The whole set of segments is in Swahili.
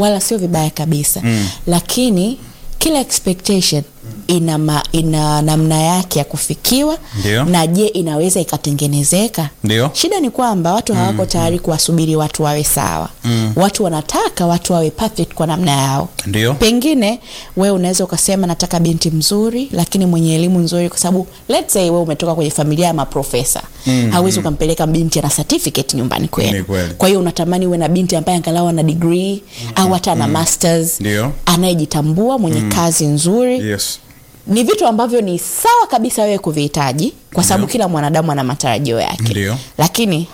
wala sio vibaya kabisa mm. lakini kila expectation ina, ma, ina namna yake ya kufikiwa Ndio. na je inaweza ikatengenezeka Ndio. shida ni kwamba watu hawako tayari kuwasubiri watu wawe sawa mm. watu wanataka watu wawe perfect kwa namna yao Ndio. pengine we unaweza ukasema nataka binti mzuri lakini mwenye elimu nzuri kwa sababu let's say we umetoka kwenye familia ya maprofesa mm, hawezi ukampeleka binti ana certificate nyumbani Ni kwenu kweli. kwa hiyo unatamani uwe na binti ambaye angalau ana degree mm, au hata ana masters Ndio. anayejitambua mwenye kazi nzuri Yes. ni vitu ambavyo ni sawa kabisa wewe kuvihitaji kwa sababu kila mwanadamu ana matarajio yake Ndio. lakini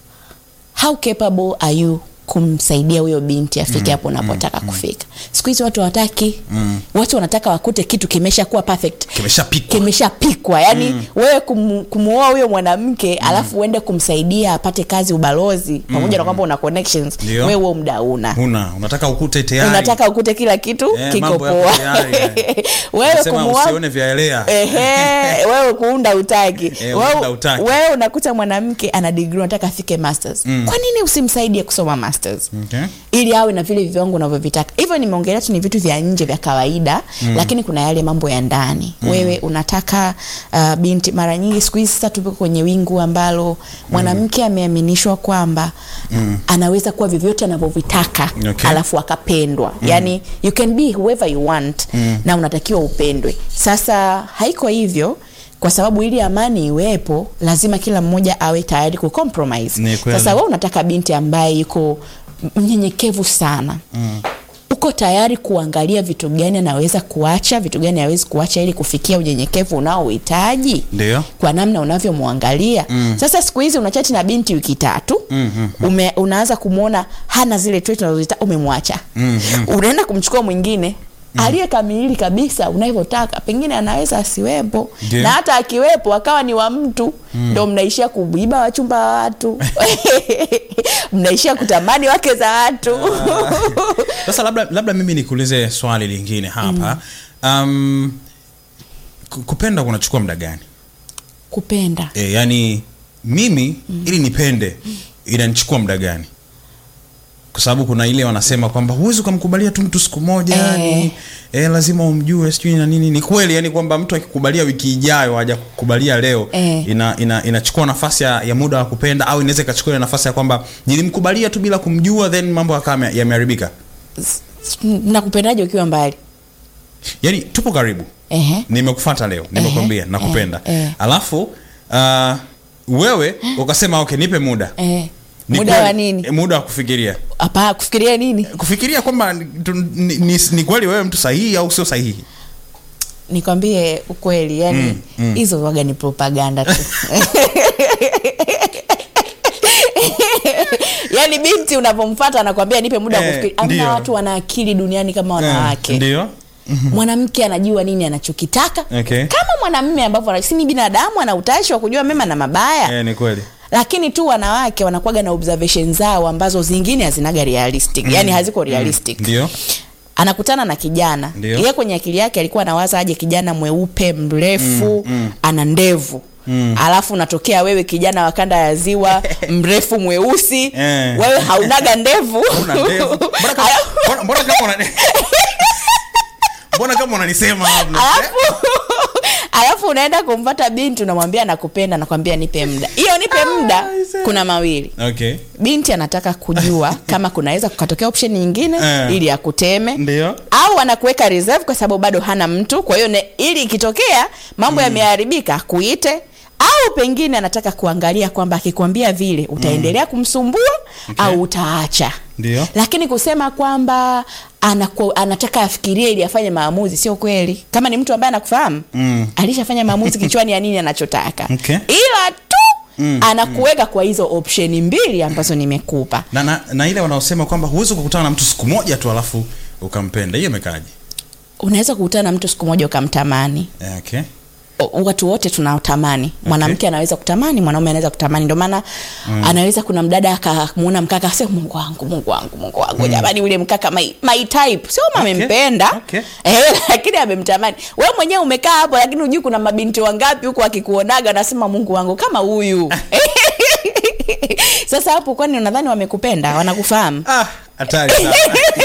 how capable are you kumsaidia huyo binti afike hapo unapotaka kufika siku hizi watu hawataki watu wanataka wakute kitu kimesha kuwa perfect Kimeshapikwa. kimeshapikwa yani mm. wewe kum, kumuoa huyo mwanamke mm. alafu uende kumsaidia apate kazi ubalozi pamoja na kwamba una connections Ndio. wewe huo muda una Huna, unataka ukute tayari. unataka ukute kila kitu Eh, kiko mambo yako poa tayari, eh. wewe Unasema kumuoa usione vyaelea. Ehe, wewe kuunda utaki Eh, wewe, kuunda hutaki. wewe unakuta mwanamke ana degree unataka afike masters mm. kwa nini usimsaidie kusoma masters Okay. ili awe na vile viwango unavyovitaka hivyo nimeongelea tu ni vitu vya nje vya kawaida mm. lakini kuna yale mambo ya ndani mm. wewe unataka uh, binti mara nyingi siku hizi sasa tupo kwenye wingu ambalo mwanamke ameaminishwa kwamba mm. anaweza kuwa vyovyote anavyovitaka Okay. alafu akapendwa mm. yani you can be whoever you want mm. na unatakiwa upendwe sasa haiko hivyo kwa sababu ili amani iwepo lazima kila mmoja awe tayari kucompromise Ni kweli. sasa wewe unataka binti ambaye yuko mnyenyekevu sana mm. uko tayari kuangalia vitu gani anaweza kuacha vitu gani hawezi kuacha ili kufikia unyenyekevu unaohitaji Ndio. kwa namna unavyomwangalia mm. sasa siku hizi unachati na binti wiki tatu mm-hmm. Ume, unaanza kumwona hana zile trait unazozitaka umemwacha mm-hmm. unaenda kumchukua mwingine Mm. aliyekamilili kabisa unavyotaka pengine anaweza asiwepo Ndio. na hata akiwepo akawa ni wa mtu ndo mnaishia kuiba wachumba wa watu mnaishia kutamani wake za watu Sasa labda labda mimi nikuulize swali lingine hapa. Um, ku- kupenda kunachukua muda gani? kupenda E, yani mimi ili nipende inanichukua muda gani? Kwa sababu kuna ile wanasema kwamba huwezi ukamkubalia tu mtu siku moja Eh. yani e, lazima umjue sijui na nini. Ni kweli yani kwamba mtu akikubalia wiki ijayo haja kukubalia leo Eh. ina, ina, inachukua nafasi ya, ya muda wa kupenda au inaweza ikachukua ile nafasi ya kwamba nilimkubalia tu bila kumjua then mambo yakawa yame- yameharibika. nakupendaje ukiwa mbali Yani tupo karibu Ehe. nimekufata leo nimekwambia Ehe, nakupenda eh, eh. alafu uh, wewe ukasema okay nipe muda eh. Ni muda kweli, wa nini eh, muda wa kufikiria hapa kufikiria nini kufikiria kwamba ni, tu- ni, ni, ni kweli wewe mtu sahihi au sio sahihi nikwambie ukweli yani hizo mm, waga ni propaganda tu yani binti unavyomfata anakwambia nipe muda wa Eh, kufikiri amna ndio. watu wana akili duniani kama wanawake ndio mwanamke anajua nini anachokitaka Okay. kama mwanamme ambavyo ana- si ni binadamu ana utashi wa kujua mema na mabaya eh, ni kweli lakini tu wanawake wanakuwaga na observation zao ambazo zingine hazinaga realistic mm. yani haziko realistic ndio anakutana na kijana Ndio. yeye kwenye akili yake alikuwa anawaza aje kijana mweupe mrefu mm, mm. ana ndevu Mm. alafu unatokea wewe kijana wa kanda ya ziwa mrefu mweusi Eh. wewe haunaga ndevu una ndevu mbona kama mbona- mbona kama una mbona kama unanisema hapo alafu alafu unaenda kumpata binti unamwambia nakupenda nakwambia nipe muda hiyo nipe muda kuna mawili okay binti anataka kujua kama kunaweza kukatokea option nyingine Eh. ili akuteme ndio au anakuweka reserve kwa sababu bado hana mtu kwa hiyo ne- ili ikitokea mambo yameharibika kuite au pengine anataka kuangalia kwamba akikwambia vile utaendelea kumsumbua Okay. au utaacha Ndio. lakini kusema kwamba anaku, anataka afikirie ili afanye maamuzi sio kweli kama ni mtu ambaye anakufahamu Mm. alishafanya maamuzi kichwani ya nini anachotaka Okay. ila tu mm, anakuweka kwa hizo opsheni mbili ambazo nimekupa na, na, na ile wanaosema kwamba huwezi kukutana na mtu siku moja tu alafu ukampenda hiyo imekaaje unaweza kukutana na mtu siku moja ukamtamani Eh, okay O- watu wote tunatamani mwanamke anaweza kutamani mwanaume anaweza kutamani ndio maana mm. anaweza kuna mdada akamuona mkaka asema mungu wangu mungu wangu mungu wangu jamani ule mkaka my, my type sio kama Okay, amempenda okay. eh, lakini amemtamani we mwenyewe umekaa hapo lakini hujui kuna mabinti wangapi huko akikuonaga anasema mungu wangu kama huyu sasa hapo kwani unadhani wamekupenda wanakufahamu ah hatari sana